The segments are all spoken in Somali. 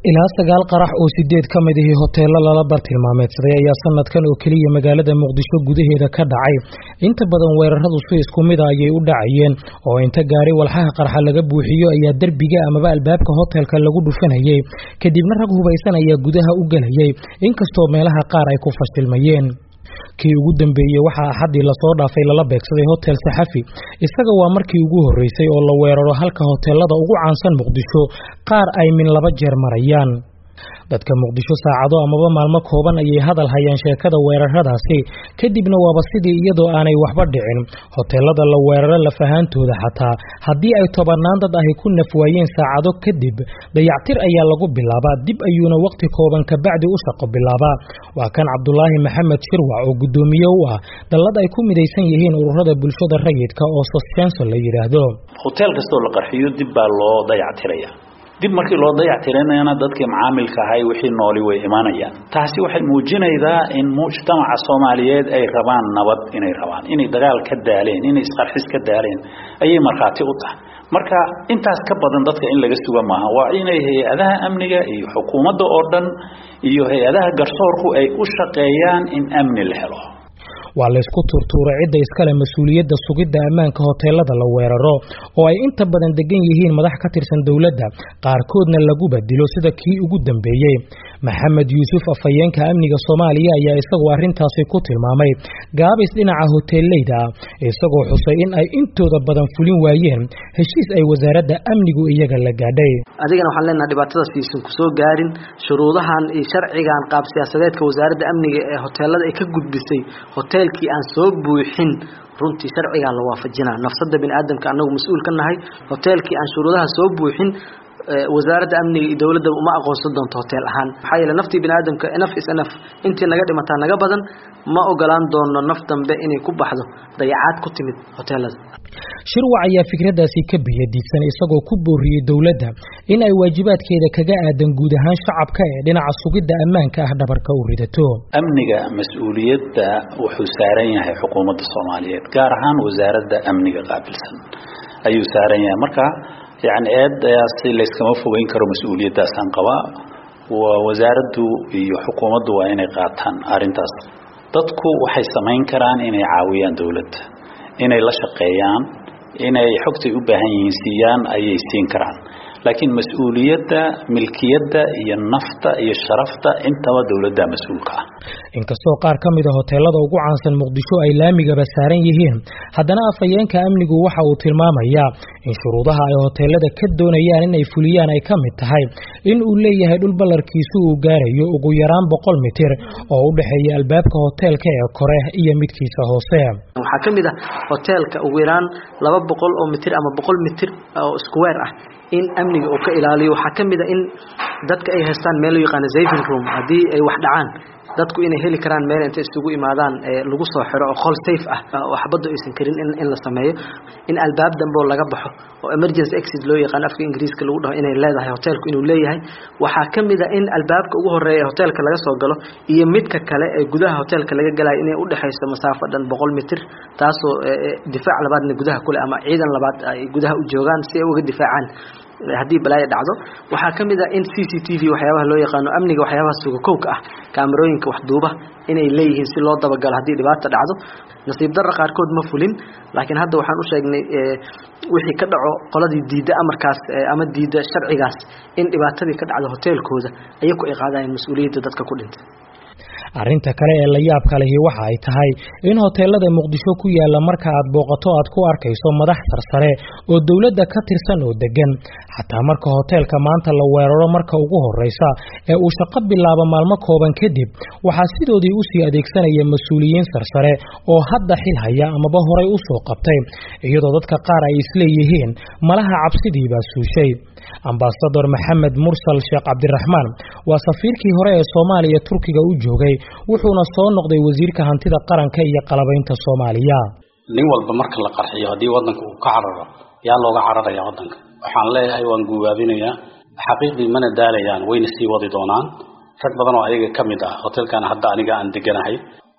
ilaa sagaal qarax oo sideed ka mid ihii hoteelo lala bartilmaameedsaday ayaa sanadkan oo keliya magaalada muqdisho gudaheeda ka dhacay inta badan weeraradu si isku mida ayay u dhacayeen oo inta gaari walxaha qarxa laga buuxiyo ayaa derbiga amaba albaabka hotelka lagu dhufanayay kadibna rag hubaysan ayaa gudaha u gelayay inkastoo meelaha qaar ay ku fashilmayeen kii ugu dambeeyey waxaa axaddii lasoo dhaafay lala beegsaday hotel saxafi isaga waa markii ugu horreysay oo la weeraro halka hoteelada ugu caansan muqdisho qaar ay min laba jeer marayaan dadka muqdisho saacado amaba maalmo kooban ayay hadal hayaan sheekada weeraradaasi kadibna waaba sidii iyadoo aanay waxba dhicin hoteelada la weeraro lafahaantooda xataa haddii ay tobannaan dad ahi ku nafwaayeen saacado kadib dayactir ayaa lagu bilaabaa dib ayuuna wakhti kooban kabacdi u shaqo bilaabaa waa kan cabdulaahi maxamed shirwac oo guddoomiye u ah dallad ay ku midaysan yihiin ururada bulshada rayidka oo sosjenso la yidhaahdo hotel kastoo la qarxiyo dib baa loo dayactiraya dib markii loo dayactirinayana dadkii macaamilka ahay wixii nooli way imanayaan taasi waxay muujinaydaa in mujtamaca soomaaliyeed ay rabaan nabad inay rabaan inay dagaal ka daaleen inay isqarxis ka daaleen ayay markhaati u tahay marka intaas ka badan dadka in laga suga maaha waa inay hay-adaha amniga iyo xukuumadda oo dhan iyo hay-adaha garsoorku ay u shaqeeyaan in amni la helo waa laysku turtuuray cidda iskale mas-uuliyadda sugidda ammaanka hoteelada la weeraro oo ay inta badan degan yihiin madax ka tirsan dowladda qaarkoodna laguba dilo sida kii ugu dambeeyey maxamed yuusuf afhayeenka amniga soomaaliya ayaa isagoo arrintaasi ku tilmaamay gaabis dhinaca hoteelleyda ah isagoo xusay in ay intooda badan fulin waayeen heshiis ay wasaaradda amnigu iyaga la gaadhay adigana waxaan leenaha dhibaatadaas iisan ku soo gaarin shuruudahan iyo sharcigan qaab siyaasadeedka wasaaradda amniga ee hoteelada ay ka gudbisay hoteelkii aan soo buuxin runtii sharcigaa la waafajinaa nafsada bini aadamka anagu mas-uul ka nahay hoteelkii aan shuruudaha soo buuxin wasaaradda amniga iyo dowladda uma aqoonsan doonto hotel ahaan maxaa yeele naftii bini aadamka naf is naf intii naga dhimataa naga badan ma ogolaan doono naf dambe inay ku baxdo dayacaad ku timid hoteelada shirwac ayaa fikradaasi ka biyadiidsan isagoo ku booriyey dowladda in ay waajibaadkeeda kaga aadan guud ahaan shacabka ee dhinaca sugidda ammaanka ah dhabarka u ridato amniga mas-uuliyadda wuxuu saaran yahay xukuumadda soomaaliyeed gaar ahaan wasaaradda amniga qaabilsan ayuu saaran yahay marka yacni eedaasi layskama fogeyn karo mas-uuliyaddaasaan qabaa wasaaraddu iyo xukuumaddu waa inay qaataan arrintaas dadku waxay samayn karaan inay caawiyaan dowladda inay la shaqeeyaan inay xogtay u baahan yihiin siiyaan ayay siin karaan laakiin mas-uuliyadda milkiyadda iyo nafta iyo sharafta intaba dowladda mas-uulka ah inkastoo qaar ka mida hoteelada ugu caansan muqdisho ay laamigaba saaran yihiin haddana afhayeenka amnigu waxa uu tilmaamayaa in shuruudaha ay hoteelada ka doonayaan inay fuliyaan ay ka mid tahay in uu leeyahay dhul ballarkiisu uu gaarayo ugu yaraan boqol mitir oo u dhexeeya albaabka hoteelka ee kore iyo midkiisa hoose waxaa ka mid ah hoteelka ugu yaraan laba boqol oo mitir ama boqol mitir oo square ah in amniga uu ka ilaaliyo waxaa ka mid a in dadka ay haystaan meel loo yaqaano saving room haddii ay wax dhacaan dadku inay heli karaan meel intay isugu imaadaan lagu soo xiro oo qol safe ah oo xabaddu aysan karin in la sameeyo in albaab dambe oo laga baxo oo emergency exit loo yaqaan afka ingiriiska lagu dhaho inay leedahay hoteelku inuu leeyahay waxaa ka mid a in albaabka ugu horeeya ee hoteelka laga soo galo iyo midka kale ee gudaha hoteelka laga galayo inay udhexayso masaafo dhan boqol mitir taasoo difaac labaadna gudaha kule ama ciidan labaad ay gudaha u joogaan si ay uga difaacaan haddii balaayo dhacdo waxaa ka mid ah in c c t v waxyaabaha loo yaqaano amniga waxyaabaha sugakowka ah kaamarooyinka waxduuba inay leeyihiin si loo dabagalo haddii dhibaata dhacdo nasiib darra qaarkood ma fulin laakiin hadda waxaan u sheegnay wixii ka dhaco qoladii diidda amarkaas ama diidda sharcigaas in dhibaatadii ka dhacdo hoteelkooda ayaku ay qaadayeen mas-uuliyadda dadka ku dhintay arrinta kale ee la yaabka lehi waxa ay tahay in hoteelada muqdisho ku yaala marka aad booqato aad ku arkayso madax sarsare oo dowladda ka tirsan oo degan xataa marka hoteelka maanta la weeraro marka ugu horreysa ee uu shaqo bilaabo maalmo kooban kadib waxaa sidoodii usii adeegsanaya mas-uuliyiin sarsare oo hadda xil haya amaba horay u soo qabtay iyadoo dadka qaar ay isleeyihiin malaha cabsidiibaa suushay ambasador maxamed mursal sheekh cabdiraxmaan waa safiirkii hore ee soomaaliya turkiga u joogay wuxuuna soo noqday wasiirka hantida qaranka iyo qalabaynta soomaaliya nin walba marka la qarxiyo haddii wadanka uu ka cararo yaa looga cararaya wadanka waxaan leeyahay waan guubaabinayaa xaqiiqdii mana daalayaan wayna sii wadi doonaan rag badan oo ayaga ka mid ah hotelkan hadda aniga aan deganahay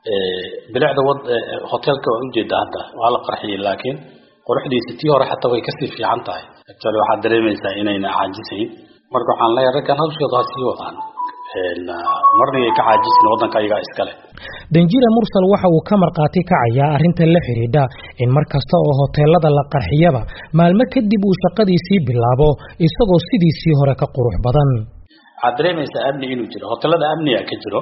bilicda wad hotelka waa ujeeda hadda waa la qarxiyey laakiin quruxdiisa tii hore xataa way kasii fiican tahay actually waxaad dareemaysaa inayna caajisayn marka waxaan leeyahay raggan hawshooda ha sii wadaan marnigay ka caajisin waddanka ayagaa iskale danjira mursal waxa uu ka markhaati kacayaa arrinta la xidhiidha in mar kasta oo hoteelada la qarxiyaba maalmo kadib uu shaqadiisii bilaabo isagoo sidiisii hore ka qurux badan waxaad dareemaysaa amni inuu jiro hotelada amniga ka jiro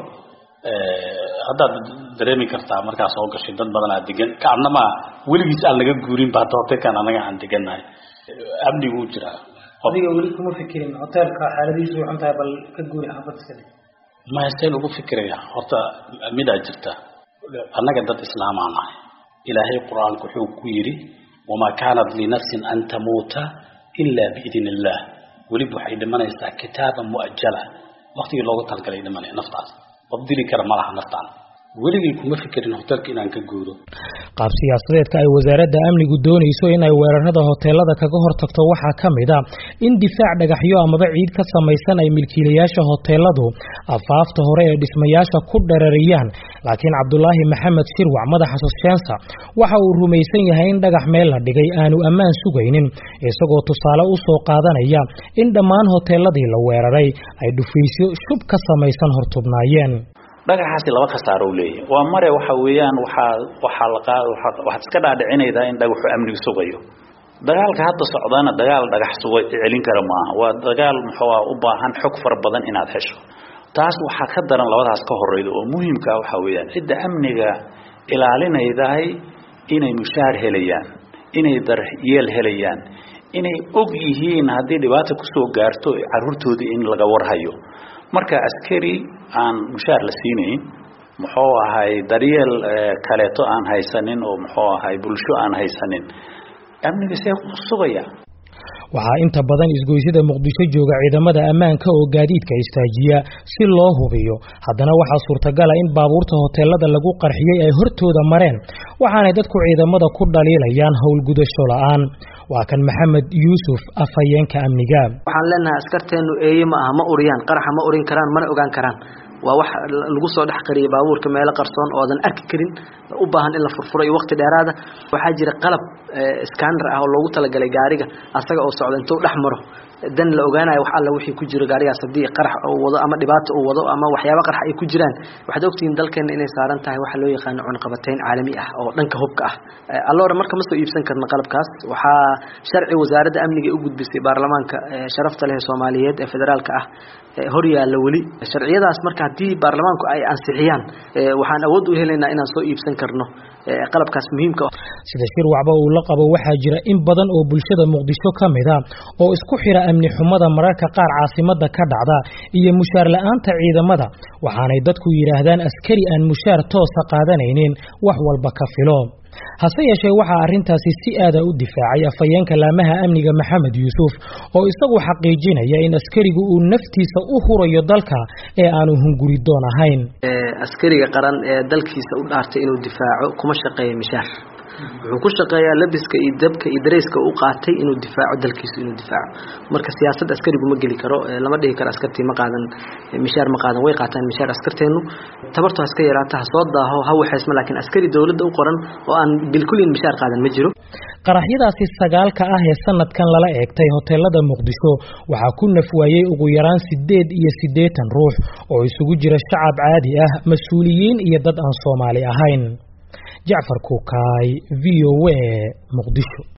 haddaad dareemi kartaa markaa soo gashay dad badan aa degan kaadnama weligiis aan laga guurinba hadda hotelkan anaga aan degannahay amni wuu jiraa adiga weli kuma fikirin hoteelka xaaladiisu waxan tahay bal ka guuri xaafad iska dhig maya seen ugu fikiraya horta midaa jirta annaga dad islaamaa nahay ilaahay qur-aanku wuxuu ku yidhi wamaa kaanat linafsin an tamuuta ilaa biidn illah weliba waxay dhimanaysaa kitaaban mu'ajala waktigii loogu talgalay dhimanaya naftaas dabdili kara ma laha naftaan weligay kuma fikirin hotelka inaan ka guuro qaab siyaasadeedka ay wasaaradda amnigu doonayso in ay weerarada hoteelada kaga hortagto waxaa ka mid a in difaac dhagaxyo amaba ciid ka samaysan ay milkiilayaasha hoteeladu afaafta hore ee dhismayaasha ku dherariyaan laakiin cabdulaahi maxamed shirwac madaxa sosheensa waxa uu rumaysan yahay in dhagax meel la dhigay aanu ammaan sugaynin isagoo tusaale u soo qaadanaya in dhammaan hoteeladii la weeraray ay dhufaysyo shub ka samaysan hortubnaayeen dhagaxaasi laba khasaaro u leeyahay waa mare waxa weeyaan waxaa waxaa la waxaad iska dhaadhicinaydaa in dhagaxu amniga sugayo dagaalka hadda socdaana dagaal dhagax suga celin kara maaha waa dagaal muxuu u baahan xog fara badan inaad hesho taas waxaa ka daran labadaas ka horeyda oo muhiimka ah waxa weeyaan cidda amniga ilaalinaydahay inay mushaar helayaan inay daryeel helayaan inay og yihiin haddii dhibaata kusoo gaarto caruurtoodii in laga warhayo marka askari aan mushaar la siinayn muxuu ahay daryeel kaleeto aan haysanin oo muxuu ahay bulsho aan haysanin amniga see sugaya waxaa inta badan isgoysyada muqdisho jooga ciidamada ammaanka oo gaadiidka istaajiya si loo hubiyo haddana waxaa suurtagala in baabuurta hoteelada lagu qarxiyey ay hortooda mareen waxaanay dadku ciidamada ku dhaliilayaan howlgudasho la'aan waa kan maxamed yuusuf afhayeenka amniga waxaan leenahay askarteenu eeye ma aha ma uriyaan qaraxa ma urin karaan mana ogaan karaan waa wax lagu soo dhex qariyay baabuurka meelo qarsoon oo aadan arki karin u baahan in la furfuro iyo waqti dheeraada waxaa jira qalab scanner ah oo loogu talagalay gaariga asaga oo socda intuu dhex maro dan la ogaanayo wax alla wixii ku jiro gaarigaas haddii qarax uu wado ama dhibaato uu wado ama waxyaaba qarax ay ku jiraan waxaad ogtihiin dalkeena inay saaran tahay waxa loo yaqaano cunaqabateyn caalami ah oo dhanka hubka ah alloora marka ma soo iibsan karno qalabkaas waxaa sharci wasaaradda amniga u gudbisay baarlamaanka sharafta leh soomaaliyeed ee federaalka ah hor yaalla weli sharciyadaas marka haddii baarlamaanku ay ansixiyaan waxaan awood u helaynaa inaan soo iibsan karno qalabkaas muhiimka sida shirwacba uu la qabo waxaa jira in badan oo bulshada muqdisho ka mid a oo isku xira amni xumada mararka qaar caasimada ka dhacda iyo mushaar la-aanta ciidamada waxaanay dadku yidhaahdaan askari aan mushaar toosa qaadanaynin wax walba ka filo hase yeeshee waxaa arrintaasi si aada u difaacay afhayeenka laamaha amniga maxamed yuusuf oo isagu xaqiijinaya in askarigu uu naftiisa u hurayo dalka ee aanu hunguridoon ahayn askariga qaran ee dalkiisa u dhaartay inuu difaaco kuma shaqeeya mishaar wuxuu ku shaqeeyaa labiska iyo dabka iyo dareyska u qaatay inuu difaaco dalkiisu inuu difaaco marka siyaasad askarigu ma geli karo lama dhihi karo askartii ma qaadan mishaar ma qaadan way qaataan mishaar askarteenu tabartu ha iska yaraata ha soo daaho ha waxaysma laakiin askari dowladda u qoran oo aan bilkulin mishaar qaadan ma jiro qaraxyadaasi sagaalka ah ee sanadkan lala eegtay hoteelada muqdisho waxaa ku nafwaayey ugu yaraan sideed iyo siddeetan ruux oo isugu jira shacab caadi ah mas-uuliyiin iyo dad aan soomaali ahayn jacfar kuukaay v o a muqdisho